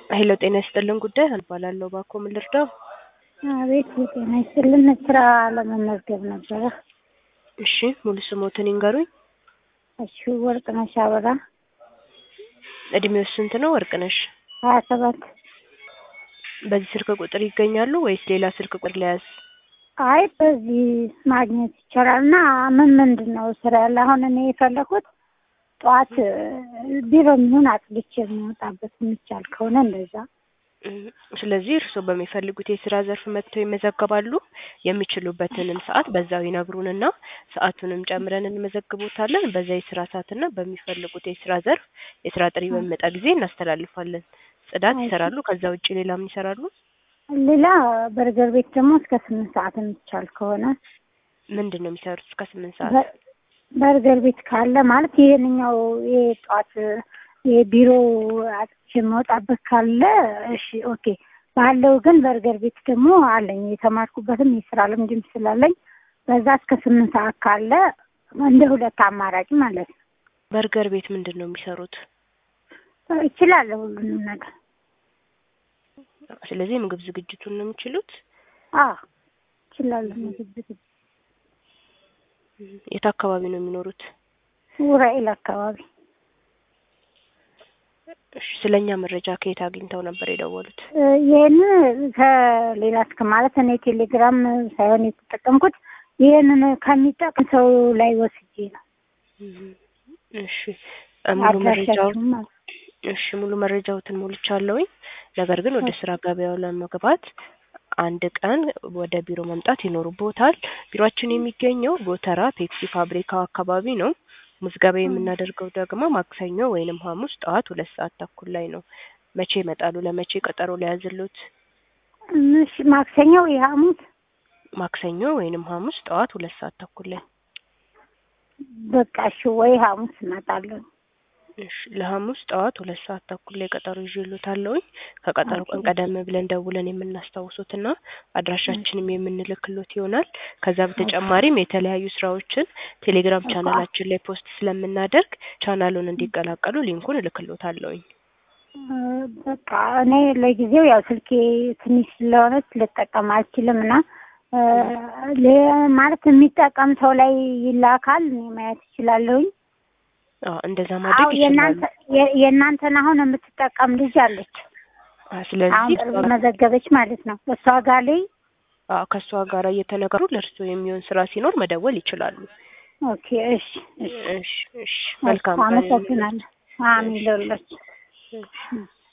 ሄሎ ጤና ይስጥልን ጉዳይ እባላለሁ። እባክዎ ምን ልርዳው? አቤት የጤና ይስጥልን ስራ ለመመዝገብ ነበረ። እሺ ሙሉ ስሞትን ይንገሩኝ። እሺ ወርቅነሽ አበራ እድሜው ስንት ነው ወርቅነሽ? ሀያ ሰባት በዚህ ስልክ ቁጥር ይገኛሉ ወይስ ሌላ ስልክ ቁጥር ለያዝ? አይ በዚህ ማግኘት ይቻላል። እና ምን ምንድን ነው ስራ ያለ? አሁን እኔ የፈለኩት ጠዋት ቢሮ የሚሆን አጽድቼ የሚወጣበት የሚቻል ከሆነ እንደዛ። እም፣ ስለዚህ እርስዎ በሚፈልጉት የስራ ዘርፍ መጥተው ይመዘገባሉ። የሚችሉበትንም ሰዓት በዛው ይነግሩንና ሰዓቱንም ጨምረን እንመዘግቦታለን። በዛ የስራ ሰዓትና በሚፈልጉት የስራ ዘርፍ የስራ ጥሪ በሚመጣ ጊዜ እናስተላልፋለን። ጽዳት ይሰራሉ። ከዛ ውጭ ሌላ ምን ይሰራሉ? ሌላ በርገር ቤት ደግሞ እስከ ስምንት ሰዓት የሚቻል ከሆነ ምንድን ነው የሚሰሩት እስከ ስምንት ሰዓት? በ- በርገር ቤት ካለ ማለት ይሄንኛው የጠዋት የቢሮ አጥቼ የምወጣበት ካለ እሺ ኦኬ ባለው ግን በርገር ቤት ደግሞ አለኝ የተማርኩበትም የስራ ልምድም ስላለኝ በዛ እስከ ስምንት ሰዓት ካለ እንደ ሁለት አማራጭ ማለት ነው። በርገር ቤት ምንድን ነው የሚሰሩት? እችላለሁ ሁሉንም ነገር። ስለዚህ የምግብ ዝግጅቱን ነው የሚችሉት። አዎ እችላለሁ። ምግብ ዝግጅት እም፣ የት አካባቢ ነው የሚኖሩት? ኡራኤል አካባቢ እሺ፣ ስለኛ መረጃ ከየት አግኝተው ነበር የደወሉት? ይህን ከሌላ እስከ ማለት እኔ ቴሌግራም ሳይሆን የተጠቀምኩት ይህንን ከሚጠቅም ሰው ላይ ወስጄ ነው። እም፣ እሺ ሙሉ መረጃው አድራሻችሁም ማለት እሺ ሙሉ መረጃዎትን ሞልቻለሁኝ። ነገር ግን ወደ ስራ ገበያው ለመግባት አንድ ቀን ወደ ቢሮ መምጣት ይኖርቦታል። ቢሮአችን የሚገኘው ጎተራ ፔፕሲ ፋብሪካው አካባቢ ነው። ምዝገባ የምናደርገው ደግሞ ማክሰኞ ወይንም ሐሙስ ጠዋት ሁለት ሰዓት ተኩል ላይ ነው። መቼ ይመጣሉ? ለመቼ ቀጠሮ ሊያዝሉት? እሺ ማክሰኞው የሐሙስ ማክሰኞ ወይንም ሐሙስ ጠዋት ሁለት ሰዓት ተኩል ላይ በቃ እሺ ወይ ሐሙስ እመጣለሁ። እሺ ለሐሙስ ጠዋት ሁለት ሰዓት ተኩል ላይ ቀጠሮ ይዤልዎታለሁኝ። ከቀጠሮ ቀን ቀደም ብለን ደውለን የምናስታውሱትና አድራሻችንም የምንልክሎት ይሆናል። ከዛ በተጨማሪም የተለያዩ ስራዎችን ቴሌግራም ቻናላችን ላይ ፖስት ስለምናደርግ ቻናሉን እንዲቀላቀሉ ሊንኩን እልክሎታለሁኝ። እ፣ በቃ እኔ ለጊዜው ያው ስልኬ ትንሽ ስለሆነች ልጠቀም አልችልም እና እ፣ ለ- ማለት የሚጠቀም ሰው ላይ ይላካል እኔ ማየት እችላለሁኝ። አዎ እንደዛ አዎ ማድረግ ይችላሉ። የእናንተ የ- የእናንተን አሁን የምትጠቀም ልጅ አለች። አ አሁን ስለዚህ ቅርብ መዘገበች ማለት ነው። እሷ ጋር ላይ አዎ ከእሷ ጋር እየተነገሩ ለእርስዎ የሚሆን ስራ ሲኖር መደወል ይችላሉ። ኦኬ እሺ እሺ እሺ እሺ መልካም ቀን። አመሰግናለሁ። አሚን ለሁላችሁ። እሺ።